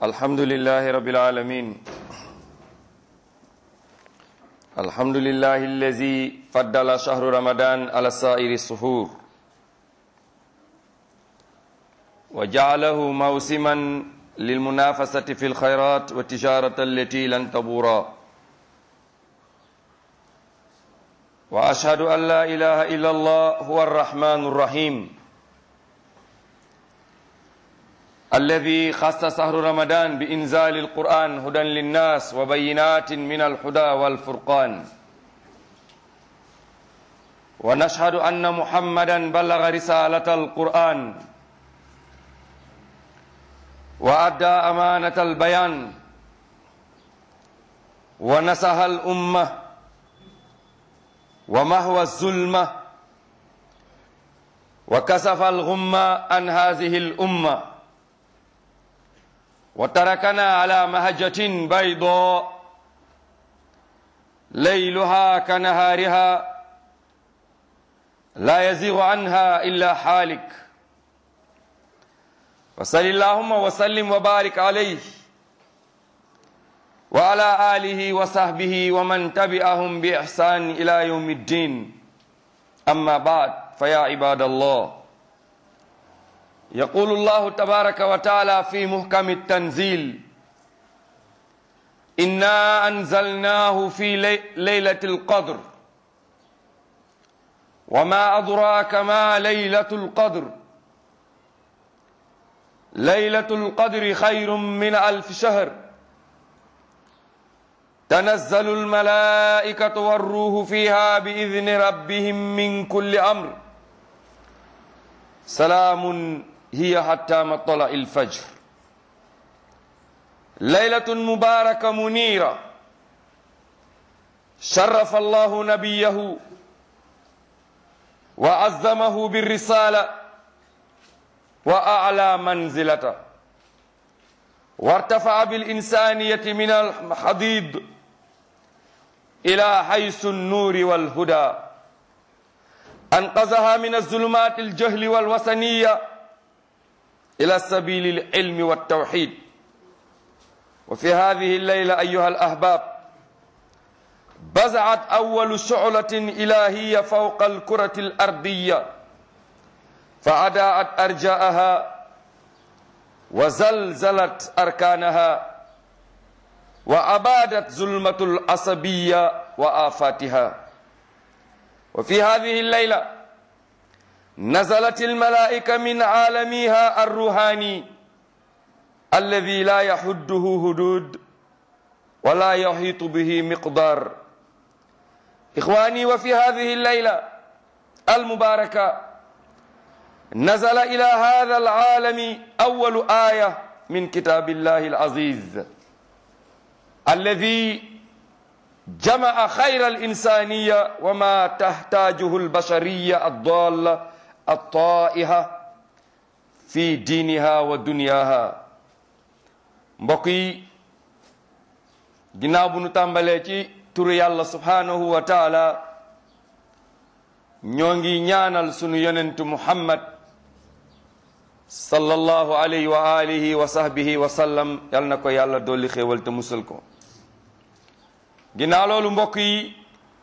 الحمد لله رب العالمين الحمد لله الذي فضل شهر رمضان على سائر السحور وجعله موسما للمنافسة في الخيرات والتجارة التي لن تبورا وأشهد أن لا إله إلا الله هو الرحمن الرحيم الذي خص شهر رمضان بإنزال القرآن هدى للناس وبينات من الهدى والفرقان ونشهد أن محمدا بلغ رسالة القرآن وأدى أمانة البيان ونصح الأمة ومهوى الظلمة وكسف الغمة عن هذه الأمة وتركنا على مهجة بيضاء ليلها كنهارها لا يزيغ عنها إلا حالك وصل اللهم وسلم وبارك عليه وعلى آله وصحبه ومن تبعهم بإحسان إلى يوم الدين أما بعد فيا عباد الله يقول الله تبارك وتعالى في محكم التنزيل إنا أنزلناه في لي ليلة القدر وما أدراك ما ليلة القدر ليلة القدر خير من ألف شهر تنزل الملائكة والروح فيها بإذن ربهم من كل أمر سلام هي حتى مطلع الفجر ليلة مباركة منيرة شرف الله نبيه وعظمه بالرسالة وأعلى منزلته وارتفع بالإنسانية من الحضيض إلى حيث النور والهدى أنقذها من الظلمات الجهل والوثنية إلى سبيل العلم والتوحيد وفي هذه الليلة أيها الأحباب بزعت أول شعلة إلهية فوق الكرة الأرضية فأداءت أرجاءها وزلزلت أركانها وأبادت ظلمة العصبية وآفاتها وفي هذه الليلة نزلت الملائكة من عالمها الروحاني الذي لا يحده هدود ولا يحيط به مقدار إخواني وفي هذه الليلة المباركة نزل إلى هذا العالم أول آية من كتاب الله العزيز الذي جمع خير الإنسانية وما تحتاجه البشرية الضالة الطائحة في دينها ودنياها mbokk yi ginnaaw bu nu tàmbalee ci turu yàlla subhanahu wa taala ñoo ngi ñaanal sunu yonentu muhammad sallallahu alayhi wa alihi wa sahbihi wa sallam yal na ko yàlla dolli xéewal te musal ko ginnaaw loolu mbokk yi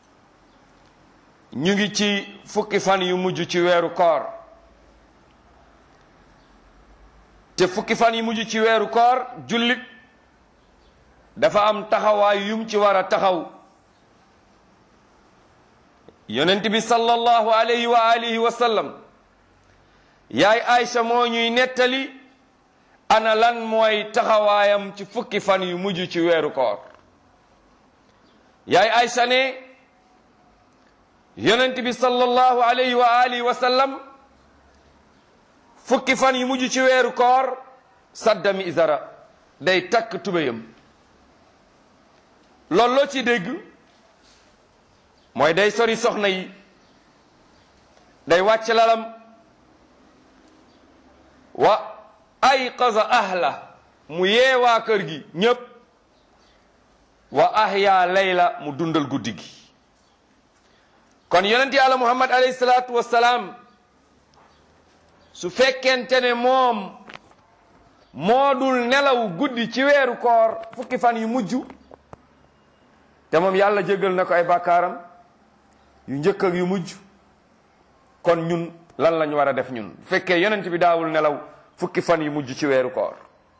ñu ngi ci fukki fan yu mujj ci weeru koor te fukki fan yu mujj ci weeru koor jullit dafa am taxawaay yum ci war a taxaw yonent bi sallallahu alayhi wa alihi wa sallam yaay Aïcha moo ñuy nettali ana lan mooy taxawaayam ci fukki fan yu mujj ci weeru koor yaay Aïcha ne yonent bi sallallahu alayhi wa alihi wa sallam fukki fan yu mujj ci weeru koor saddami isara day takk tubéyam loolu loo ci dégg mooy day sori soxna yi day wàcc lalam wa ayqaza ahla mu yeewaa kër gi ñépp wa ahya layla mu dundal guddi gi kon yonent yàlla muhammad alayhi salaatu wassalaam su fekkente ne moom moo dul nelaw guddi ci weeru koor fukki fan yu mujj te moom yàlla jégal na ko ay bàkkaaram yu njëkk ak yu mujj kon ñun lan lañ war a def ñun bu fekkee yonent bi daawul nelaw fukki fan yu mujj ci weeru koor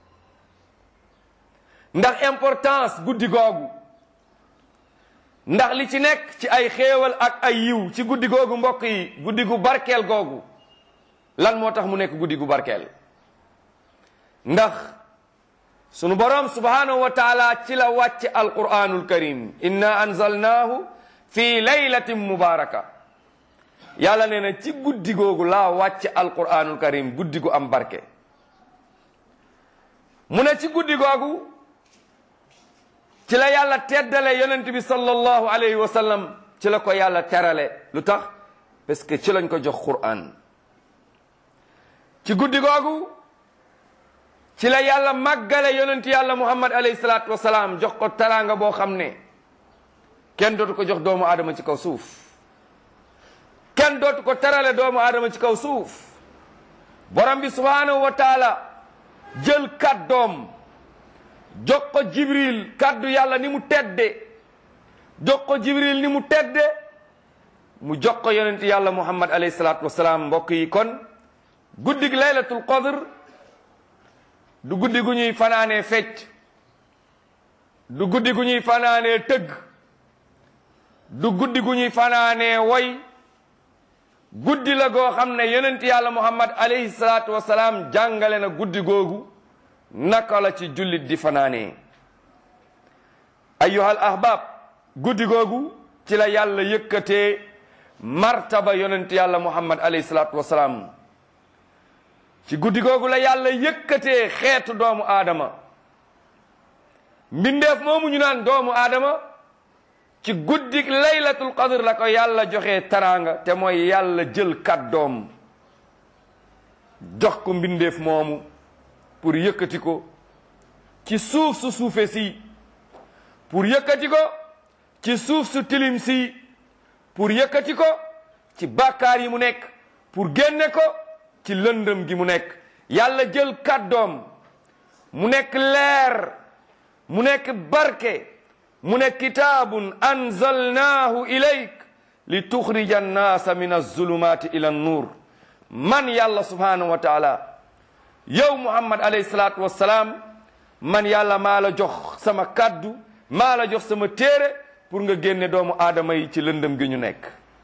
ndax importance guddi googu ndax li ci nekk ci ay xéewal ak ay yiw ci guddi googu mbokk yi guddi gu barkeel googu lan moo tax mu nekk guddi gu barkeel ndax sunu boroom subhanahu wa taala ci la wàcce alquranul karim inna anzalnaahu fi laylatin mubaraka yàlla nee na ci guddi googu laa wàcce alquranul karim guddi gu am barke mu ne ci guddi googu ci la yàlla teddale yonent bi sallallahu alayhi wa sallam ci la ko yàlla terale lu tax parce que ci lañ ko jox quran ci guddi googu ci la yàlla màggale yonent yàlla muhammad alayhi salaatu wasalaam jox ko teraanga boo xam ne kenn dootu ko jox doomu aadama ci kaw suuf kenn dootu ko terale doomu aadama ci kaw suuf borom bi subhanahu wa taala jël kàddoom jox ko jibril kàddu yàlla ni mu tedde jox ko jibril ni mu tedde mu jox ko yonent yàlla muhammad alayhi salaatu wasalaam mbokk yi kon guddig laylatul qadr du guddi gu ñuy fanaanee fecc du guddi gu ñuy fanaanee tëgg du guddi gu ñuy fanaanee woy guddi la goo xam ne yonent yàlla muhammad alayhi salaatu wasalaam jàngale na guddi googu naka la ci jullit di fanaanee ayyuhal ahbab guddi googu ci la yàlla yëkkatee martaba yonent yàlla muhammad alayhi salaatu wasalaam ci guddi googu la yàlla yëkkatee xeetu doomu aadama mbindeef moomu ñu naan doomu aadama ci guddi laylatul qadr la ko yàlla joxe taraanga te mooy yàlla jël kàddoom jox ko mbindeef moomu pour yëkkati ko ci suuf su suufe si pour yëkkati ko ci suuf su tilim si pour yëkkati ko ci bàkkaar yi mu nekk pour génne ko ci lëndëm gi mu nekk yàlla jël kàddoom mu nekk leer mu nekk barke mu nekk kitaabun anzalnaahu ilayk li tuxrija annaasa min alzulumaati ila annuur man yàlla subhanahu wa taala yow muhammad alayhi salaatu wassalaam man yàlla maa la jox sama kàddu maa la jox sama téere pour nga génne doomu aadama yi ci lëndëm gi ñu nekk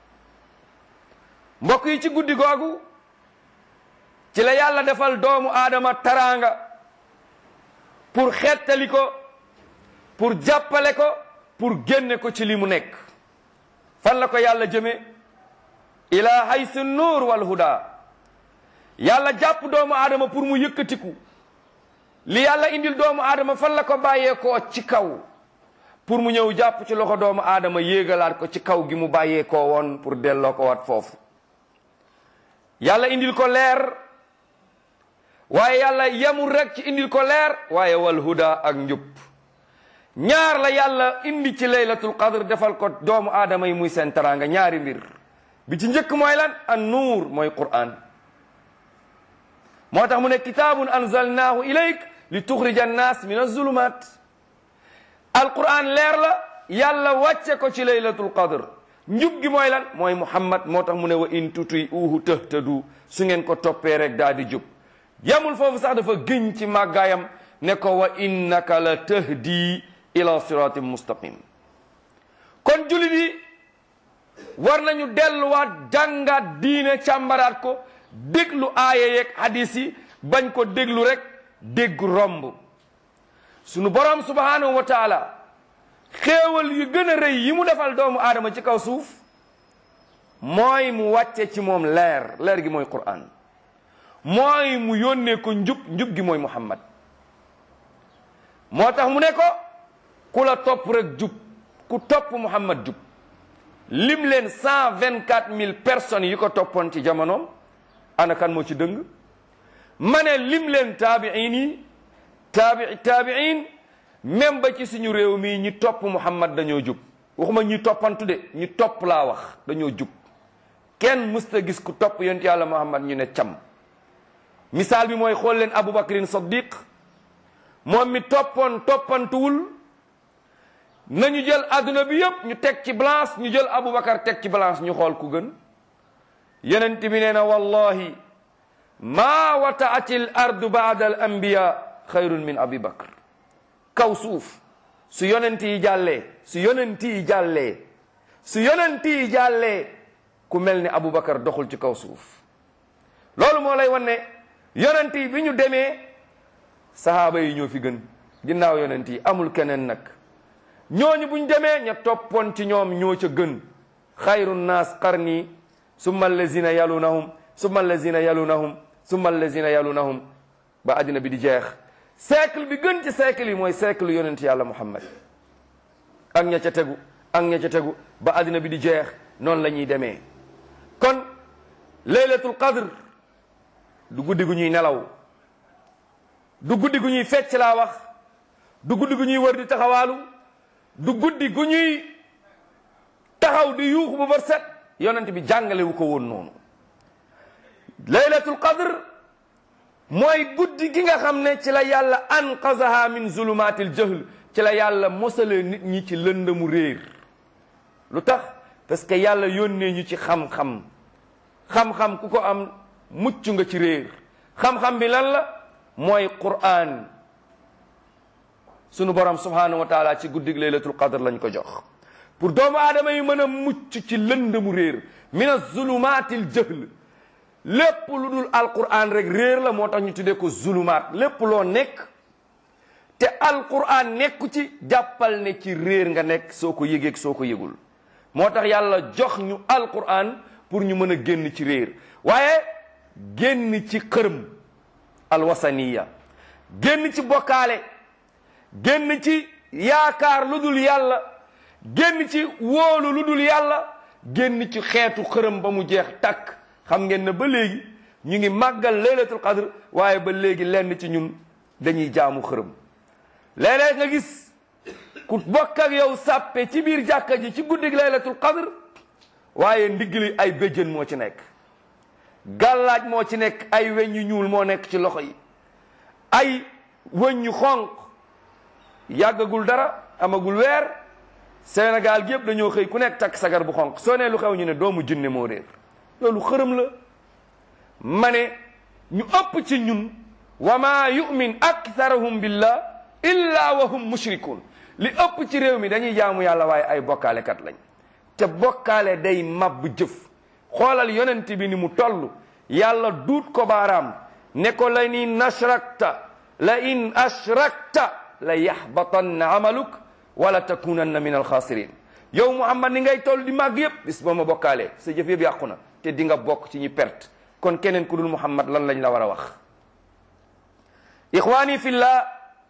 mbokk yi ci guddi googu ci la yàlla defal doomu aadama taraanga pour xettali ko pour jàppale ko pour génne ko ci li mu nekk fan la ko yàlla jëme ila haysu nuur wal huda yàlla jàpp doomu aadama pour mu yëkkatiku li yàlla indil doomu aadama fan la ko bàyyeekoo ci kaw pour mu ñëw jàpp ci loxo doomu aadama yéegalaat ko ci kaw gi mu bàyyeekoo woon pour delloo ko wat foofu yàlla indil ko leer waaye yàlla yemul rek ci indil ko leer waaye wal huda ak njub ñaar la yàlla indi ci laylatul qadr defal ko doomu aadama yi muy seen taraanga ñaari mbir bi ci njëkk mooy lan an nuur mooy qur'an moo tax mu ne kitaabun anzalnaahu ilayk li tuxrija annaas min azulumat alquran leer la yàlla wàcce ko ci laylatul qadr njub gi mooy lan mooy muhammad moo tax mu ne wa in tutuy uhu tëhtadu su ngeen ko toppee rek daa di jub yamul foofu sax dafa gëñ ci màggaayam ne ko wa innaka la tahdi ila siratin mustaqim kon julit yi war nañu delluwaat jàngaat diine càmbaraat ko déglu aaya yeeg hadis yi bañ ko déglu rek dégg romb sunu borom subhanahu wa taala xéewal yu gën a rëy yi mu defal doomu aadama ci kaw suuf mooy mu wàcce ci moom leer leer gi mooy Qur'an mooy mu yónnee ko njub njub gi mooy Muhammad moo tax mu ne ko ku la topp rek jub ku topp Muhammad jub lim leen cent vingt quatre mille personnes yi ko toppoon ci jamonoom ana kan moo ci dëng ma ne lim leen taabiin yi taabi taabiin même ba ci suñu réew mii ñi topp Muhammad dañoo jub waxuma ñi toppantu de ñi topp laa wax dañoo jub kenn mësta gis ku topp yonent yàlla Muhammad ñu ne cam misaal bi mooy xool leen Abubakrin Saddiq moom mi toppoon toppantuwul nañu jël adduna bi yëpp ñu teg ci balance ñu jël Abubakar teg ci balance ñu xool ku gën yonent bi nee na wallahi maa wataati l ardu baada al anbiya xayrun min abi bakr kaw suuf su yonent yi jàllee su yonent yi jàllee su yonent yi jàllee ku mel ni Abubakar doxul ci kaw suuf loolu moo lay wan ne yonent yi bi ñu demee sahaaba yi ñoo fi gën ginnaaw yonent yi amul keneen nag ñooñu buñ demee ña toppoon ci ñoom ñoo ca gën xayru nnaas qarni summa allazina yalunahum summa allazina yalunahum summa allazina yalunahum ba àddina bi di jeex siècle bi gën ci siècle yi mooy siècle yonent yàlla muhammad ak ña ca tegu ak ña ca tegu ba àddina bi di jeex noonu la ñuy demee kon laylatul qadr du guddi gu ñuy nelaw du guddi gu ñuy fecc laa wax du guddi gu ñuy wër di taxawaalu du guddi gu ñuy taxaw di yuuxu bu ba set yonent bi jàngale wu ko woon noonu laylatul qadr mooy guddi gi nga xam ne ci la yàlla anqazaha min zulumatil jahl ci la yàlla mosale nit ñi ci lëndëmu réer lu tax parce que yàlla yónnee ñu ci xam-xam xam-xam ku ko am mucc nga ci réer xam-xam bi lan la mooy qur'an sunu borom subhanahu wa taala ci guddig laylatul qadr lañ ko jox pour doomu aadama yi mën a mucc ci lëndëmu réer min azulumatil jahl lépp lu dul alquran rek réer la moo tax ñu tuddee ko zulumaat lépp loo nekk te alquran nekku ci jàppal ne ci réer nga nekk soo ko yëgeeg soo ko yëgul moo tax yàlla jox ñu alquran pour ñu mën a génn ci réer waaye génn ci xërëm alwasaniya génn ci bokkaale génn ci yaakaar lu dul yàlla génn ci wóolu lu dul yàlla génn ci xeetu xërëm ba mu jeex takk xam ngeen ne ba léegi ñu ngi màggal laylatul qadr waaye ba léegi lenn ci ñun dañuy jaamu xërëm léeg-léeg nga gis ku bokk ak yow sàppe ci biir jàkka ji ci guddig laylatul qadr waaye ndigli ay béjjën moo ci nekk gàllaaj moo ci nekk ay weñ yu ñuul moo nekk ci loxo yi ay wëñ yu xonq yàggagul dara amagul weer Sénégal gi yëpp dañoo xëy ku nekk takk sagar bu xonq soo nee lu xew ñu ne doomu jinne moo réer loolu xërëm la ma ne ñu ëpp ci ñun wa ma yu'min aktharuhum billah illa wa hum mushrikun li ëpp ci réew mi dañuy jaamu yàlla waaye ay bokkaalekat lañ te bokkaale day mabbu jëf xoolal yonent bi ni mu toll yàlla duut ko baaraam ne ko la in ashrakta la in ashrakta la yaxbatanna amaluk wala takunanna min alxaasirin yow muhammad ni ngay toll di màgg yëpp bis boo ma bokkaalee sa jëf yëpp yàqu na te di nga bokk ci ñi perte kon keneen ku dul muhammad lan lañ la war a wax ixwaani fillah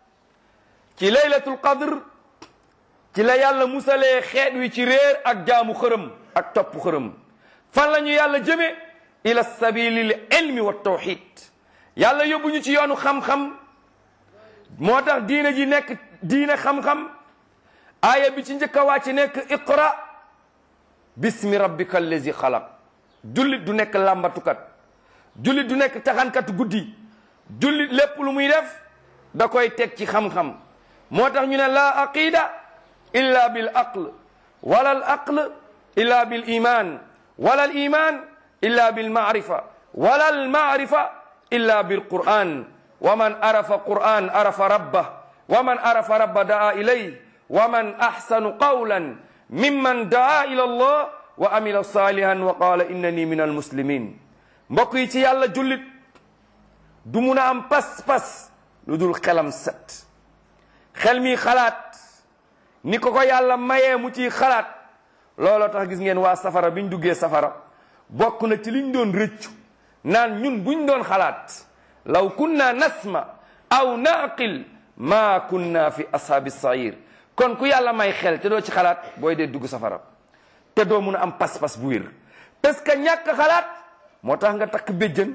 ci laylatul qadr ci la yàlla musalee xeet wi ci réer ak jaamu xërëm ak topp xërëm fan la ñu yàlla jëme ila sabili l ilmi wa tawxid yàlla yóbbu ñu ci yoonu xam-xam moo tax diine ji nekk diine xam-xam aaya bi ci njëkk a wàcc nekk iqra bismi rabbika allazi xalaq jullit du nekk làmbatukat jullit du nekk taxankatu guddi jullit lépp lu muy def da koy teg ci xam-xam moo tax ñu ne la aqida illa bil aql wala al aql illa bil iman wala al iman illa bil maarifa wala al maarifa illa bil quran wa man arafa quran arafa rabbah wa man arafa rabba daa ilayh wa man ahsanu qawlan mimman daa ila allah wa amila salihan wa qala innani min almuslimin mbokk yi ci yàlla jullit du mun a am pas-pas lu dul xelam set xel mi xalaat ni ko ko yàlla mayee mu ciy xalaat looloo tax gis ngeen waa safara biñ duggee safara bokk na ci liñ doon rëccu naan ñun buñ doon xalaat law kunna nasma aw naqil ma kunna fi ashaabi sair kon ku yàlla may xel te doo ci xalaat booy dee dugg safara te doo mun a am pas-pas bu wér parce que ñàkk xalaat moo tax nga takk béjjën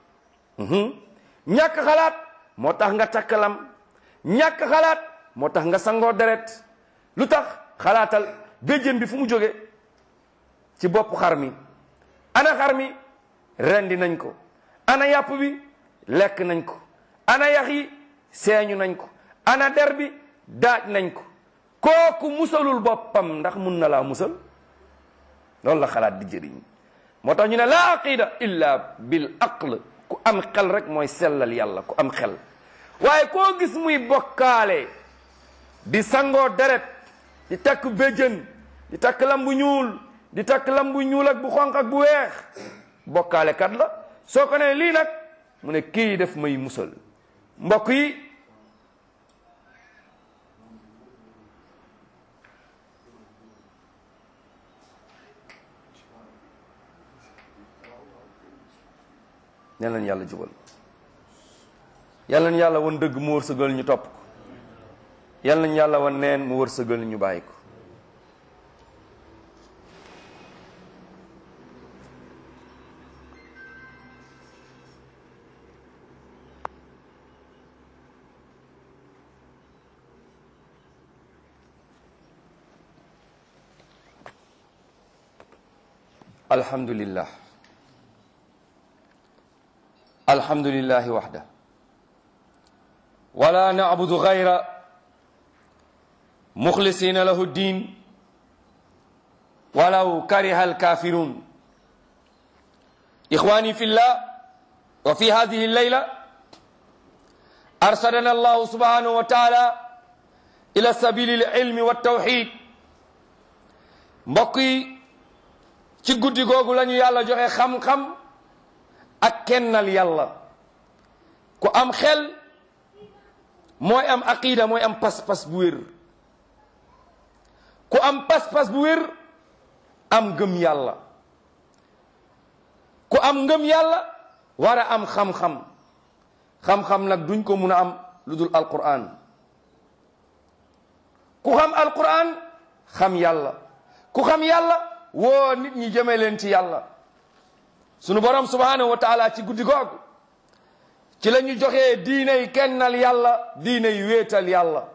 ñàkk xalaat moo tax nga takk lam ñàkk xalaat moo tax nga sangoo deret lu tax xalaatal béjjën bi fu mu jóge ci bopp xar mi ana xar mi rendi nañ ko ana yàpp bi lekk nañ ko ana yax yi seeñu nañ ko ana der bi daaj nañ ko kooku musalul boppam ndax mun na laa musal loolu la xalaat di jëriñ moo tax ñu ne laa aqida illa bil aql ku am xel rek mooy sellal yàlla ku am xel waaye koo gis muy bokkaale di sangoo deret di takk béjjën di takk lam bu ñuul di takk lam bu ñuul ak bu xonq ak bu weex bokkaale kat la soo ko ne lii nag mu ne kii def may musal mbokk yi yal nañu yàlla jubal yal nañu yàlla wan dëgg mu wërsëgal ñu topp ko yal nañu yàlla wan neen mu wërsëgal ñu bàyyi ko alhamdulillah alhamdulillahi waxda wala nacbudu gayra muxlisina lahu ddin walaw kariha alkafirun ixwani fi llah wa fi hadihi llayla arsadana allahu subhanahu wa taala ila sabili lilmi waltawxid mbokk yi ci guddi googu la ñu yàlla joxe xam-xam ak kennal yàlla ku am xel mooy am aqida mooy am pas-pas bu wér ku am pas-pas bu wér am ngëm yàlla ku am ngëm yàlla war a am xam-xam xam-xam nag duñ ko mun a am lu dul alquran ku xam alquran xam yàlla ku xam yàlla woo nit ñi jëme leen ci yàlla sunu borom subhanahu wa taala ci guddi googu ci la ñu joxee diiney kennal yàlla diiney wéetal yàlla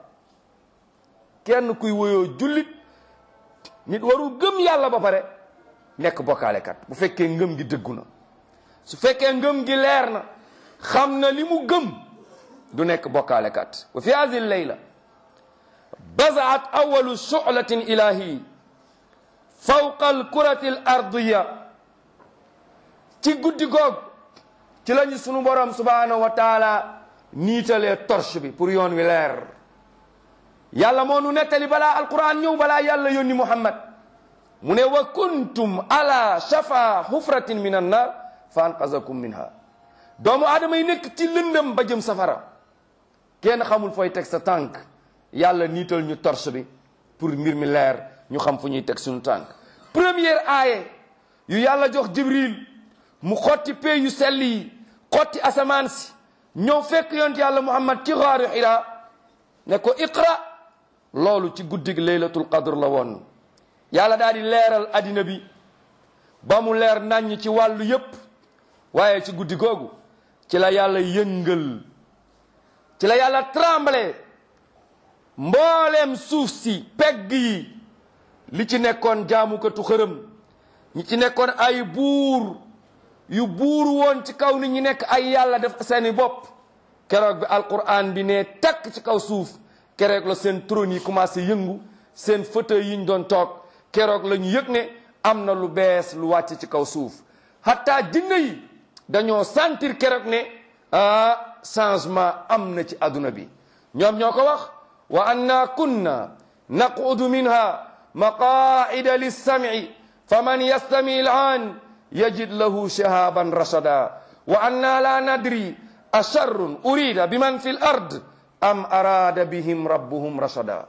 kenn kuy woyoo jullit nit warul gëm yàlla ba pare nekk bokkaalekat bu fekkee ngëm gi dëggu na su fekkee ngëm gi leer na xam na li mu gëm du nekk bokkaalekat wa fi hadihi leyla bazaat awalu shu'latin ilahi fawqa alkurati al ardiya ci guddi goog ci lañu sunu borom subhanahu wa taala niitalee torche bi pour yoon wi leer yàlla moo nu nettali balaa alquran ñëw balaa yàlla yónni muhammad mu ne wa kuntum ala shafa hufratin min annar fa anqazakum minha doomu aadama yi nekk ci lëndëm ba jëm safara kenn xamul fooy teg sa tànk yàlla niital ñu torche bi pour mbir mi leer ñu xam fu ñuy teg suñu tànk première aaye yu yàlla jox jibril mu xotti pee yu sell yi xotti asamaan si ñëw fekk yont yàlla muhammad ci xaaru xira ne ko iqra loolu ci guddig laylatul qadr la woon yàlla daal di leeral addina bi ba mu leer naññ ci wàllu yépp waaye ci guddi googu ci la yàlla yëngal ci la yàlla tremblé mbooleem suuf si pegg yi li ci nekkoon jaamukatu xërëm ñi ci nekkoon ay buur yu buur woon ci kaw nit ñi nekk ay yàlla def seeni bopp keroog bi alquran bi ne takk ci kaw suuf keroog la seen trône yi commencé yëngu seen fauteuil yi ñu doon toog keroog la ñu yëg ne am na lu bees lu wàcc ci kaw suuf hatta jinne yi dañoo sentir keroog ne ah changement am na ci adduna bi ñoom ñoo ko wax wa anna kunna naqudu minha maqaida lilsamci faman yastami ilan yajid lahu shahaban rashada wa anna la nadri asharrun urida biman fi l ard am arada bihim rabbuhum rashada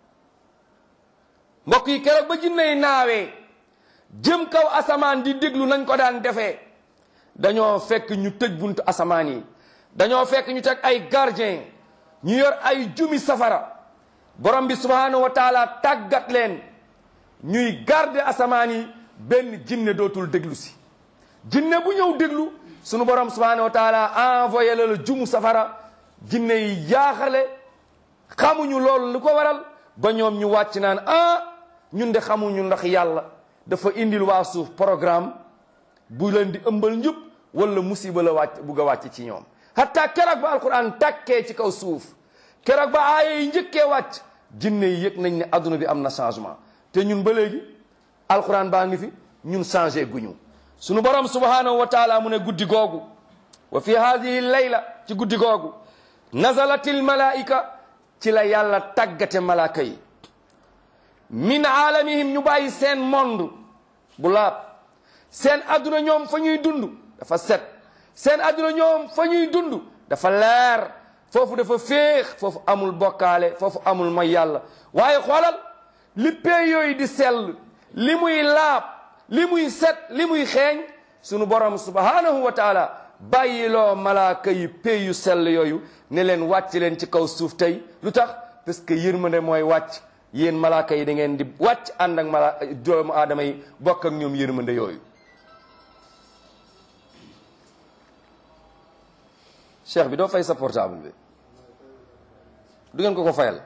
mbokk yi keroog ba jinney naawee jëm kaw asamaan di déglu nañ ko daan defee dañoo fekk ñu tëj buntu asamaan yi dañoo fekk ñu teg ay gardien ñu yor ay jumi safara borom bi subhanahu wa taala tàggat leen ñuy garder asamaan yi benn jinne dootul déglu si jinne bu ñëw déglu sunu borom subhanahu wa taala envoyé la la jumu safara jinne yi jaaxale xamuñu loolu lu ko waral ba ñoom ñu wàcc naan ah ñun de xamuñu ndax yàlla dafa indil waa suuf programme bu leen di ëmbal njub wala musiba la wàcc bugg a wàcc ci ñoom hatta keroog ba alquran takkee ci kaw suuf keroog ba aaya yi njëkkee wàcc jinne yi yëg nañ ne adduna bi am na changement te ñun ba léegi alquran baa ngi fi ñun changé guñu sunu borom subhanahu wa taala mu ne guddi googu wa fi hadihi layla ci guddi googu nazalatil malaika ci la yàlla tàggate malaaka yi min aalamihim ñu bàyyi seen monde bu laab seen adduna ñoom fa ñuy dund dafa set seen adduna ñoom fa ñuy dund dafa leer foofu dafa féex foofu amul bokkaale foofu amul mooy yàlla waaye xoolal li pee yooyu di sell li muy laab li muy set li muy xeeñ sunu borom subhanahu wa taala bàyyiloo malaaka yi pee yu sell yooyu ne leen wàcc leen ci kaw suuf tey lu tax parce que yërmande mooy wàcc yéen malaaka yi da ngeen di wàcc ànd ak mala doomu aadama yi bokk ak ñoom yërmande yooyu cheikh bi doo fay sa portable bi du ngeen ko ko fayal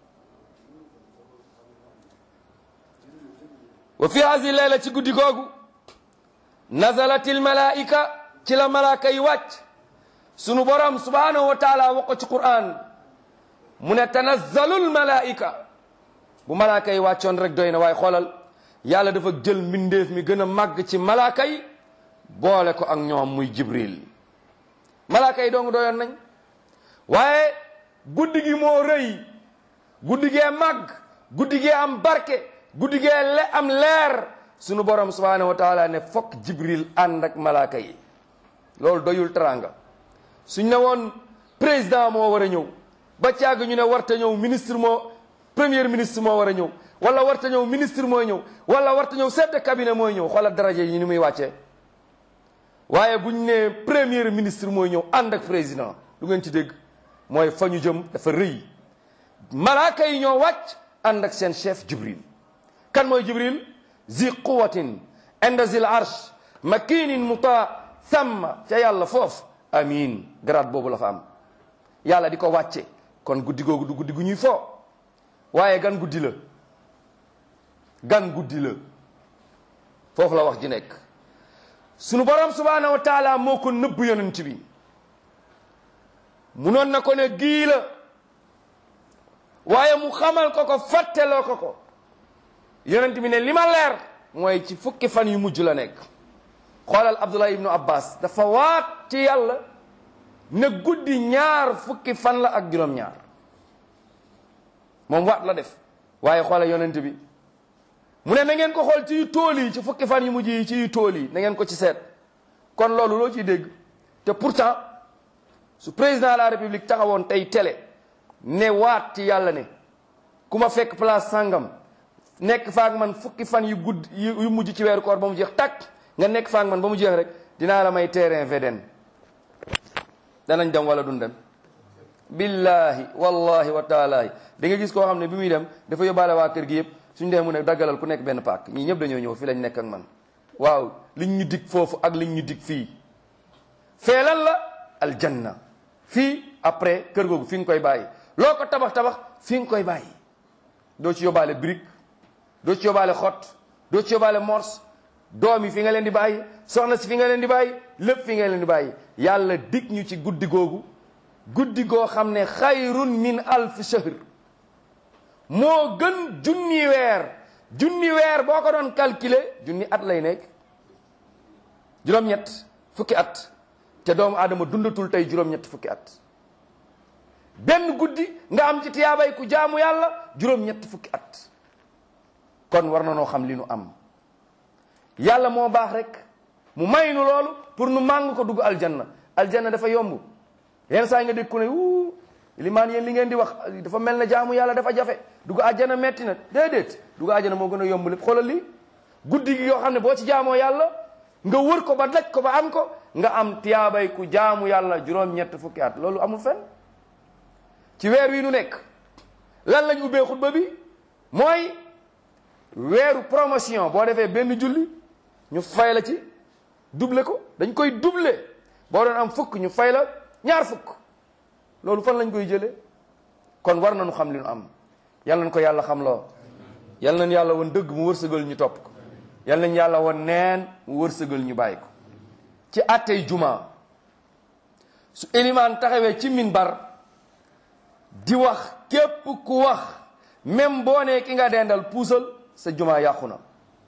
wa fi hasi layla ci guddi googu nazalatil malaika ci la malaaka yi wàcc sunu borom subhanahu wa taala wax ko ci quran mu ne tanazzalul malaika bu malaaka yi wàccoon rek doy na waaye xoolal yàlla dafa jël mbindeef mi gën a màgg ci malaaka yi boole ko ak ñoom muy jibril malaaka yi dong doyoon nañ waaye guddi gi moo rëy guddi gee màgg guddi gee am barke guddi gee le am leer sunu borom subhanahu wa taala ne fokk jibril ànd ak malaaka yi loolu doyul teranga suñ ne woon président moo war a ñëw ba caag ñu ne warta ñëw ministre moo premier ministre moo war a ñëw wala warta ñëw ministre mooy ñëw wala warta ñëw chef de cabinet mooy ñëw xoolal daraja yi ni muy wàccee waaye bu ñu nee premier ministre mooy ñëw ànd ak président lu ngeen ci dégg mooy fa ñu jëm dafa rëy malaaka yi ñoo wàcc ànd ak seen chef jibril kan mooy jibril zi quwatin inda zil arsh makinin muta thamma ca yàlla foofu amin grade boobu la fa am yàlla di ko wàcce kon guddi googu du guddi gu ñuy foo waaye gan guddi la gan guddi la foofu la wax ji nekk sunu borom subhanahu wa taala moo ko nëbb yonent bi munoon na ko ne gii la waaye mu xamal ko ko fàtteloo ko ko yonent bi ne li ma leer mooy ci fukki fan yu mujj la nekk xoolal abdullah ibnu abbas dafa waat ci yàlla ne guddi ñaar fukki fan la ak juróom-ñaar moom waat la def waaye xoolal yonent bi mu ne na ngeen ko xool ci yu tool yi ci fukki fan yu mujj yi ci yu tool yi na ngeen ko ci seet kon loolu loo ciy dégg te pourtant su président de la république taxawoon tey télé ne waat ci yàlla ne ku ma fekk place sangam nekk faak man fukki fan yu gudd yu mujj ci weeru koor ba mu jeex takk nga nekk faak man ba mu jeex rek dinaa la may terrain VDN danañ dem wala duñ dem billahi wallahi wa taalahi da nga gis koo xam ne bi muy dem dafa yóbbaale waa kër gi yëpp suñ dee mu ne daggalal ku nekk benn paak ñii ñëpp dañoo ñëw fii lañ nekk ak man waaw liñ ñu dig foofu ak liñ ñu dig fii feelal la aljanna fii après kër googu fi nga koy bàyyi loo ko tabax tabax fi nga koy bàyyi doo ci yóbbaale brique doo ci yóbbaale xott doo ci yóbbaale morse doom yi fi nga leen di bàyyi soxna si fi nga leen di bàyyi lépp fi nga leen di bàyyi yàlla dig ñu ci guddi googu guddi goo xam ne xayrun min alf shahr moo gën junni weer junni weer boo ko doon calculer junni at lay nekk juróom-ñett fukki at te doomu aadama dundatul tey juróom-ñett fukki at benn guddi nga am ci tiyaabay ku jaamu yàlla juróom-ñett fukki at kon war na noo xam li nu am yàlla moo baax rek mu may nu loolu pour nu màng ko dugg aljanna aljanna dafa yomb yenn saa nga dégg ku ne wuu limaan yéen li ngeen di wax dafa mel ne jaamu yàlla dafa jafe dugg àjjana metti na déedéet dugg àjjana moo gën a yomb lépp xoolal li guddi gi yoo xam ne boo ci jaamoo yàlla nga wër ko ba daj ko ba am ko nga am tiyaabay ku jaamu yàlla juróom-ñett fukki at loolu amul fen ci weer wi nu nekk lan lañ ubbee xutba bi mooy weeru promotion boo defee benn julli ñu fay la ci double ko dañ koy double boo doon am fukk ñu fay la ñaar fukk loolu fan lañ koy jëlee kon war nañu xam li nu am yal nañ ko yàlla xam loo yal nañ yàlla woon dëgg mu wërsëgal ñu topp ko yal nañ yàlla woon neen mu wërsëgal ñu bàyyi ko ci attey juma su ilimaan taxawee ci minbar di wax képp ku wax même boo nee ki nga dendal puusal sa jumaa yàqu na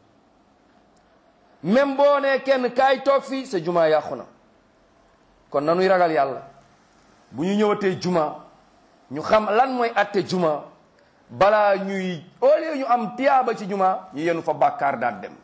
même boo nee kenn kaay toog fii sa jumaa yàqu na kon nanuy ragal yàlla bu ñu ñëwatee juma ñu xam lan mooy atte juma balaa ñuy au lieu ñu am tiyaaba ci juma ñu yenu fa bàkkaar daat dem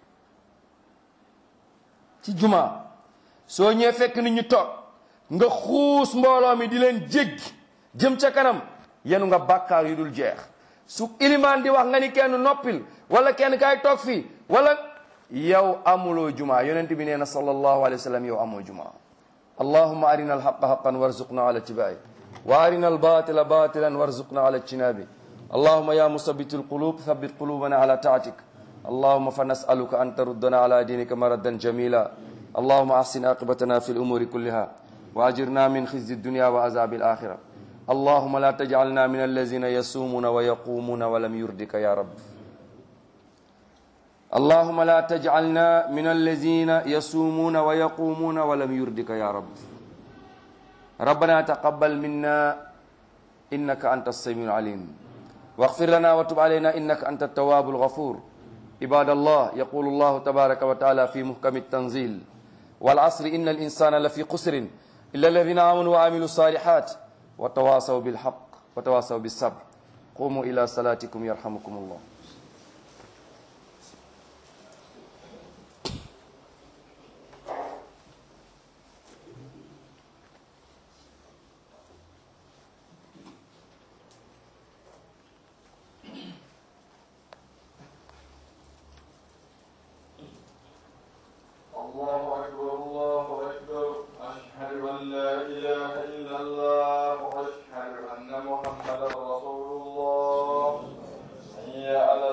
ci juma soo ñëwee fekk nit ñu toog nga xuus mbooloo mi di leen jéggi jëm ca kanam yenu nga bàkkaar yu dul jeex su ilimaan di wax nga ni kenn noppil wala kenn kaay toog fii wala yow amuloo juma yonent bi nee na sallallahu alayhi wa sallam yow amoo juma allahuma arina alhaqa haqan warzuqna ala tibai wa arina albatila batilan warzuqna ala ijtinabi allahuma ya musabbitu alqulub thabbit qulubana ala taatik allahuma fa nasaluka an taruddana ala dinika maradan jamila allahuma ahsin aqibatana fi الامور كلها واجرنا من خزي الدنيا وعذاب الاخره اللهم لا تجعلنا من الذين يصومون ويقومون ولم يردك يا رب اللهم لا تجعلنا من الذين يصومون ويقومون ولم يردك يا رب ربنا تقبل منا إنك أنت السميع العليم واغفر لنا وتب علينا إنك أنت التواب الغفور عباد الله يقول الله تبارك وتعالى في محكم التنزيل والعصر إن الإنسان لفي قسر إلا الذين آمنوا وعملوا الصالحات وتواصوا بالحق وتواصوا بالصبر قوموا إلى صلاتكم يرحمكم الله